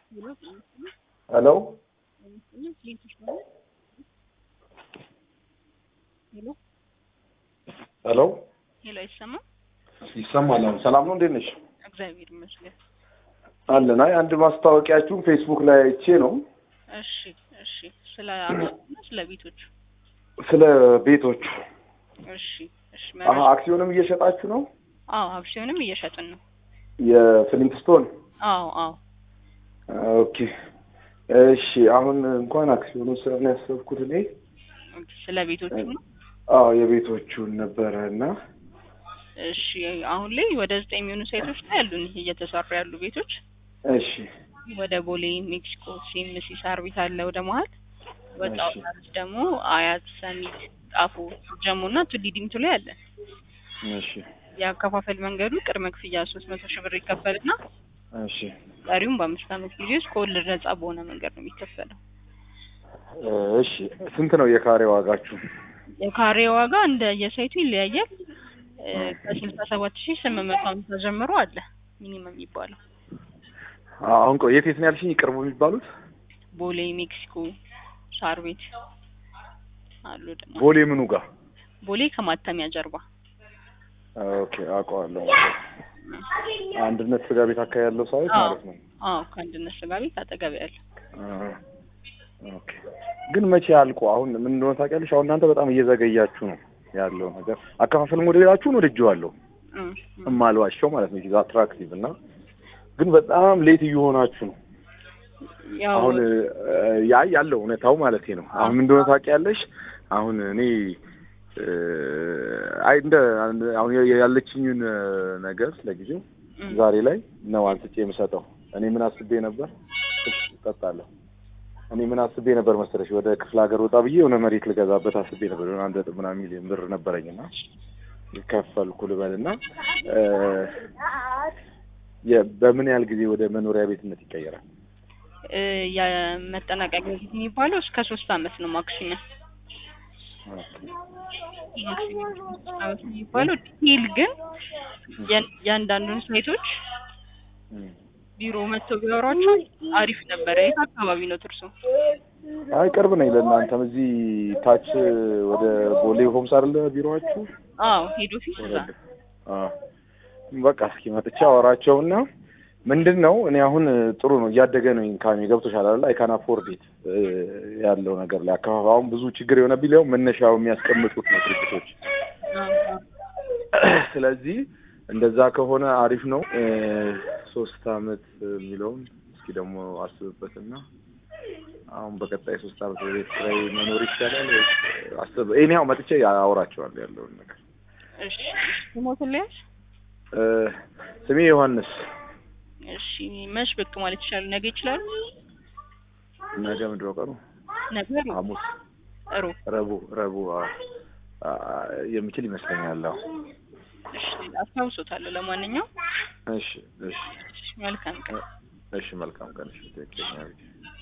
ሄሎ ሄሎ ሄሎ፣ አይሰማም? ይሰማል። አሁን ሰላም ነው? እንዴት ነሽ? እግዚአብሔር ይመስገን። አለን። አይ አንድ ማስታወቂያችሁን ፌስቡክ ላይ አይቼ ነው እሺ፣ እሺ። ስለ አክሲዮንና ስለ ቤቶች። ስለ ቤቶቹ። እሺ፣ እሺ። አሀ መረጃ አክሲዮንም እየሸጣችሁ ነው? አዎ፣ አክሲዮንም እየሸጥን ነው። የፍሊንትስቶን አዎ፣ አዎ። ኦኬ። እሺ አሁን እንኳን አክሲዮኑ ስለሆነ ያሰብኩት እኔ ስለ ቤቶቹ ነው። አዎ የቤቶቹን ነበረ እና እሺ፣ አሁን ላይ ወደ ዘጠኝ የሚሆኑ ሳይቶች ላይ ያሉን እየተሰሩ ያሉ ቤቶች እሺ ወደ ቦሌ፣ ሜክሲኮ፣ ሲኤምሲ፣ ሳር ቤት አለ ወደ መሀል ወጣው እሺ። ማለት ደግሞ አያት፣ ሰሚት፣ ጣፎ፣ ጀሞ እና ቱሊ ዲምቱ ላይ አለ። እሺ የአከፋፈል መንገዱ ቅድመ ክፍያ ሶስት መቶ ሺህ ብር ይከፈልና እሺ ቀሪውም በአምስት ዓመት ጊዜ ውስጥ ከወለድ ነጻ በሆነ መንገድ ነው የሚከፈለው። እሺ ስንት ነው የካሬ ዋጋችሁ? የካሬ ዋጋ እንደ የሳይቱ ይለያያል። እ፣ ከስልሳ ሰባት ሺህ ስምንት መቶ ሃምሳ ጀምሮ አለ ሚኒመም የሚባለው አሁን ቆይ የት የት ነው ያልሽኝ? ቅርቡ የሚባሉት ቦሌ፣ ሜክሲኮ፣ ሳር ቤት አሉ ደግሞ ቦሌ ምኑ ጋር? ቦሌ ከማተሚያ ጀርባ ኦኬ አውቀዋለሁ። አንድነት ስጋ ቤት አካባቢ ያለው ሳይት አዎ። ማለት ነው። አዎ ከአንድነት ስጋ ቤት አጠገብ ያለ አ፣ ኦኬ ግን መቼ አልቆ? አሁን ምን እንደሆነ ታውቂያለሽ? አሁን እናንተ በጣም እየዘገያችሁ ነው ያለው ነገር። አከፋፈል ሞዴላችሁን ወድጄዋለሁ፣ እ፣ እ። እማልዋሸው ማለት ነው። አትራክቲቭ እና ግን በጣም ሌት እየሆናችሁ ነው። ያው አሁን እ፣ ያ ያለው እውነታው ማለት ነው። አሁን ምን እንደሆነ ታውቂያለሽ? አሁን እኔ እ፣ አይ እንደ አሁን ያለችኝን እ፣ ነገር ለጊዜው እ፣ ዛሬ ላይ ነው አንስቼ የምሰጠው። እኔ ምን አስቤ ነበር እጠጣለሁ። እኔ ምን አስቤ ነበር መሰለሽ ወደ ክፍለ ሀገር ወጣ ብዬ የሆነ መሬት ልገዛበት አስቤ ነበር። የሆነ አንድ ነጥብ ምናምን ሚሊዮን ብር ነበረኝና ከፈልኩ ልበልና እ፣ የ- በምን ያህል ጊዜ ወደ መኖሪያ ቤትነት ይቀየራል? እ፣ የመጠናቀቂያ ጊዜ የሚባለው እስከ ሶስት አመት ነው ማክሲመም ማክሲመም ሶስት አመት ነው የሚባለው። ዲቴል ግን ያን- የአንዳንዱን ሳይቶች እም። ቢሮ መጥተው ቢያወሯቸው አሪፍ ነበረ። የት አካባቢ ነው ትርሱ? አይ ቅርብ ነኝ ለእናንተም እዚህ ታች ወደ ቦሌ ሆምስ አይደለ ቢሮዋችሁ? አዎ ሄድ ኦፊስ እዛ ወረድ። አዎ በቃ እስኪ መጥቼ አወራቸውና ምንድን ነው እኔ አሁን ጥሩ ነው እያደገ ነው ኢንካም ገብቶሻል አይደል? አይ ካን አፎርድ ኢት ያለው ነገር ላይ አካባቢ አሁን ብዙ ችግር የሆነብኝ ሊሆን መነሻው የሚያስቀምጡት ነው ድርጅቶች። አዎ፣ አዎ። ስለዚህ እንደዛ ከሆነ አሪፍ ነው። እ፣ ሶስት አመት የሚለውን እስኪ ደግሞ አስብበትና አሁን በቀጣይ ሶስት አመት በቤት ኪራይ መኖር ይቻላል ወይስ አስብ እኔ ያው መጥቼ አወራቸዋለሁ ያለውን ነገር። እሺ ስሞትን ልያዝ? እ፣ ስሜ ዮሐንስ እሺ መች ብቅ ማለት ይችላሉ? ነገ ይችላሉ? ነገ ምንድን ነው ቀኑ? ነገ ሩብ ሐሙስ፣ ሩብ። ረቡዕ ረቡዕ አ፣ አ፣ የምችል ይመስለኛል። አዎ እሺ አስታውሶታለሁ። ለማንኛውም እሺ እሺ መልካም ቀን። እሺ መልካም ቀን። እሺ ትክክለኛ